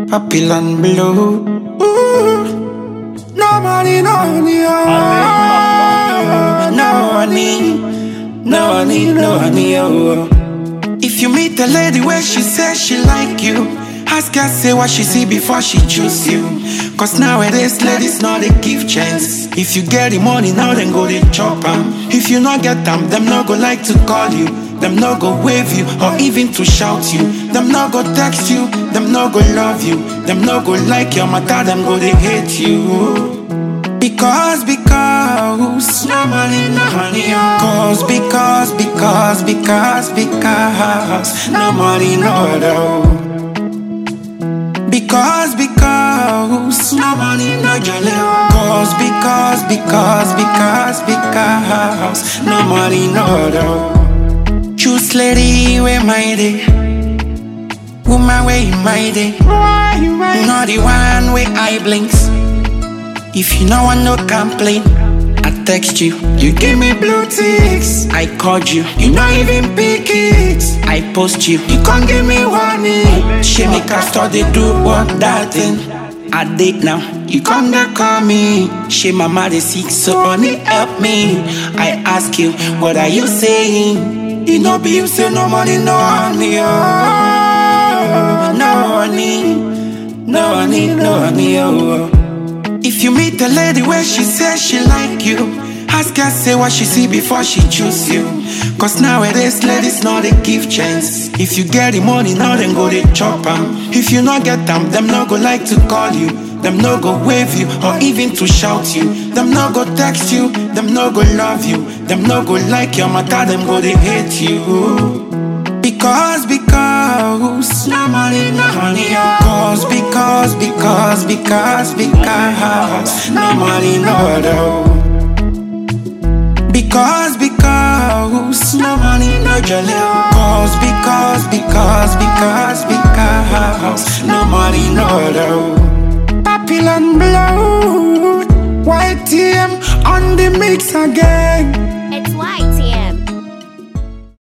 Papillon blue. Ooh. No money, no honey, oh. No honey, no honey, no honey, oh. If you meet a lady where she says she like you, ask her say what she see before she choose you. Cause nowadays ladies know they give chance. If you get the money now, then go they chop 'em. If you not get them, them no go like to call you. Them no go wave you or even to shout you. Them no go text you. Them no go love you. Them no go like your matter. Them go they hate you. Because, because, no money, no money, oh. Cause, because, because, because, because, no money, no other. Because, because, no money, no jolly, oh. Cause, because, because, because, because, no money, no other. Choose lady, where my day. Woman, where you my day. Not the one where I blinks. If you no want no complain, I text you. You give me blue ticks. I called you. You not even pick it. I post you. You can't give me warning. She make us start they do what that thing. I date now. You come to call me. She mama they sick, so only help me. I ask you, what are you saying? You know be you say no money, no honey, oh. No honey, no honey, no honey, oh. If you meet a lady where she says she like you, ask her say what she see before she choose you. Cause nowadays ladies know they give chance. If you get the money now, then go they chop 'em. If you not get them, them no go like to call you. Them no go wave you or even to shout you. Them no go text you. Them no go love you. Them no go like your matter. Them go they hate you. Because, because, no money, no honey, oh. Cause, because, because, because, because, no money, no other. Because, because, no money, no jolly, oh. Cause, because, because, because, because, no money, no other. Papillon blood, white TM on the mix again.